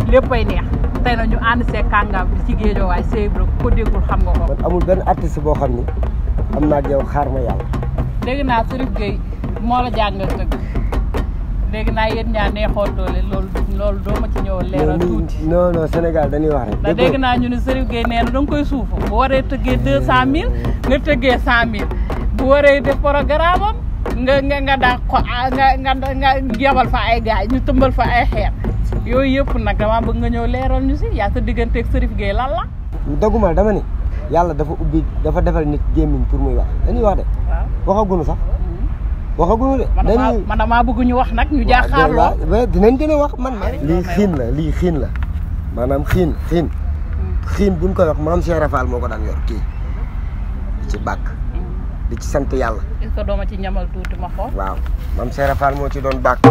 léppay neex tey na ñu ànd see kàngaam bi ci géejoo waaye Sèye Ibra ko déggul xam nga ko man amul benn artiste boo xam ni am naa ak yow xaar ma yàlla dégg naa Serif Gueye moo la jàngal tëgg léegi naa yéen ñaa neexoon doole loolu loolu doo ma ci ñëw leeral tuuti non non Sénégal dañuy wax rek ndax dégg naa ñu ne Serif Gueye nee na da nga koy suufu bu waree tëggee deux cent mille nga tëggee cent mille bu waree def programme am nga nga nga daa ko nga nga nga yabal fa ay gaay ñu tëmbal fa ay xeer yooyu yëpp nag dama bëgg nga ñëw leeral ñu si yaa sa digganteeg Serif Gueye lan la doguma dama ni yàlla dafa ubbi dafa defal nit gémmiñ pour muy wax dañuy wax de waaw waxagunu sax waxagunu de man damaa dañuy man damaa bëgg ñu wax nag ñu jaaxaarloo waaw dinañ gën a wax man lii xiin la lii xiin la maanaam xiin xiin xiin buñ koy wax maam Cheikh Rafal moo ko daan yor kii di ci bàkk di ci sant yàlla est-ce que dooma ci ñamal tuuti ma xool waaw maam Cheikh Rafal moo ci doon bàkk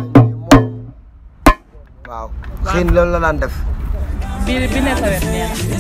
waaw xiin loolu la daan def bi bi ne sa wet nee na